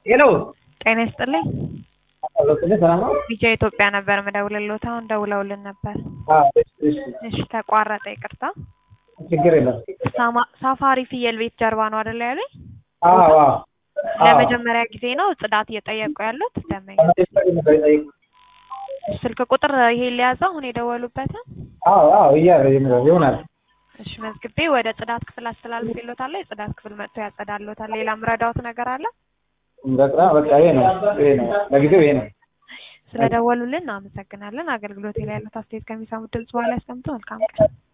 ሄሎ ጤና ይስጥልኝ። ሰላም ነው? ቢጃ ኢትዮጵያ ነበር ምደውልልዎት። አሁን ደውለውልን ነበር። አዎ፣ እሺ፣ እሺ፣ እሺ ተቋረጠ፣ ይቅርታ። ችግር የለም። ሳማ- ሳፋሪ ፍየል ቤት ጀርባ ነው አይደል ያሉኝ? አዎ፣ አዎ፣ አዎ። ለመጀመሪያ ጊዜ ነው ጽዳት እየጠየቁ ያሉት ደንበኛ። ስልክ ቁጥር ይሄ ሊያዘው አሁን የደወሉበትን? አዎ፣ አዎ፣ እያለ ይሆናል። እሺ መዝግቤ ወደ ጽዳት ክፍል አስተላልፌልዎታለሁ። የጽዳት ክፍል መጥቶ ያጸዳልዎታል። ሌላ ምረዳዎት ነገር አለ? በቃ በቃ ይሄ ነው ይሄ ነው ለጊዜው ይሄ ነው። ስለደወሉልን አመሰግናለን። አገልግሎት ላይ ያሉት አስተያየት ከሚሰሙት ድምጽ በኋላ ያስቀምጡ። መልካም ቀን።